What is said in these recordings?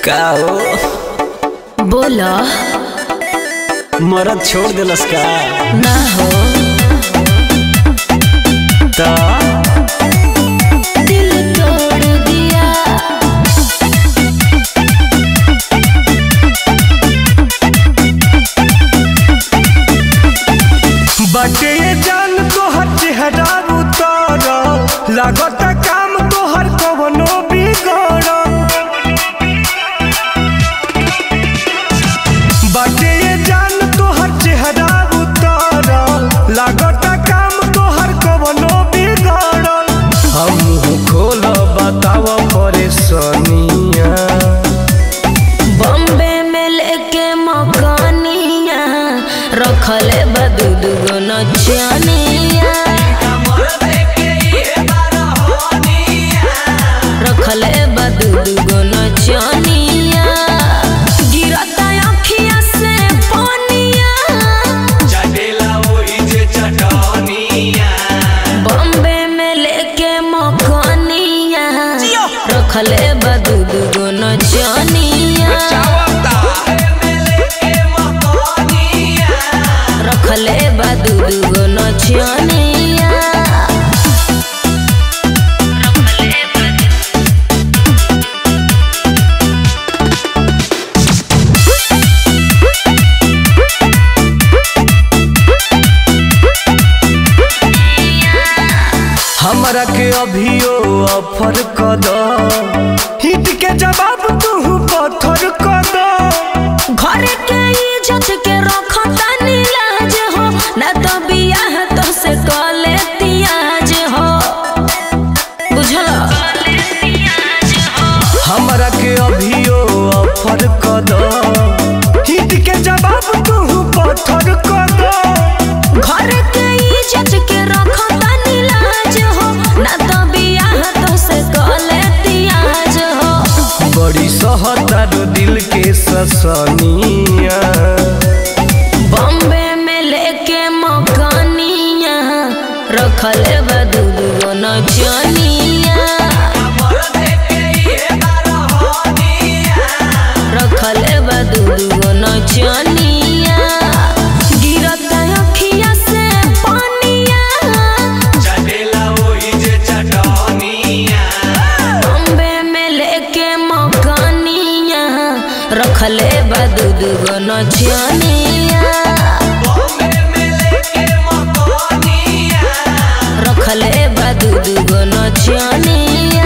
का हो बोला मरद छोड़ दिलस का ना हो त दिल तोड़ दिया बाटे ये जान तोहर चेहरा उतर लागत काम तोहर कवनो बिगड़ बाटे ये जान तोहर चेहरा उतर लागत काम तोहर कवनो बिगड़ हम मुंह खोल बताव परेशानिया बॉम्बे में लेके मकानिया रखले बदू दुगो नचनिया रखले बदू दुगो नचनिया गिरता अखिया से पानिया बॉम्बे में लेके मकानिया रखले बदू दुगो नचनिया रखले बदू दुगो नचनिया हमरा के अभियो ऑफर कर दो हिट के जवाब तू पत्थर कर दो घर के इज्जत के रखता नीलाज हो न तो बियाह तो से कले तियाज हो बुझल हमरा के अभियो ऑफर कर दो हिट के जवाब तू पत्थर कर दो घर के इज्जत के रखता नीलाज हो न तो बियाह तो से कले तियाज हो बड़ी सहतारो दिल के ससनिया बॉम्बे में लेके मकानिया रखले बदू दुगो नचनिया रखले बदू दुगो नचनिया गिरता अखिया से पानिया बॉम्बे में लेके मकानिया रखले बदू दुगो नचनिया रखले बदू दुगो नचनिया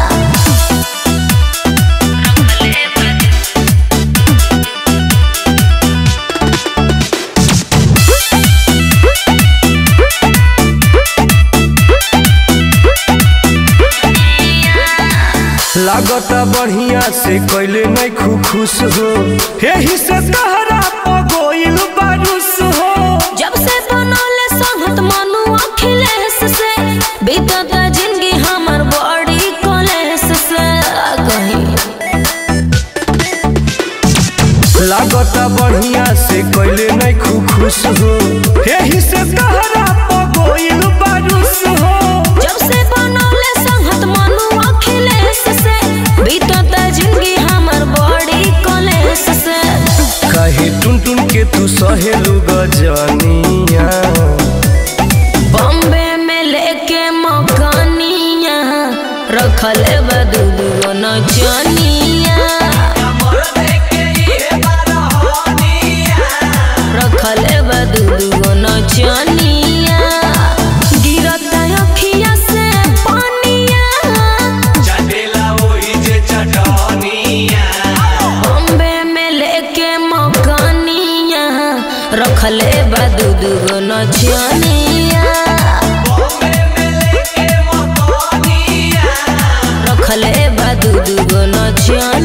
लागता बढ़िया से कैले नहीं खु खुश हो यही से तहरा पगोइल बारूस हो जब से बनौले संगत मनु अखिलेश से बीतत जिंदगी हमर बड़ी कलेश से कहीं लागता बढ़िया से कैले नहीं खु खुश हो यही से तहरा पगोइल बारूस हो जब से बनौले संगत मनु अखिलेश से बीतत जिंदगी हमर बड़ी कलेश से कहे टुन टुन के तू सहेलू गजनिया बॉम्बे में लेके मकानिया रखले बदू दुगो नचनिया रखले बदू दुगो नचनिया गिरता अखिया से पानिया बॉम्बे में लेके मकानिया रखले बदू दुगो नचनिया रखले बदू दुगो नचनिया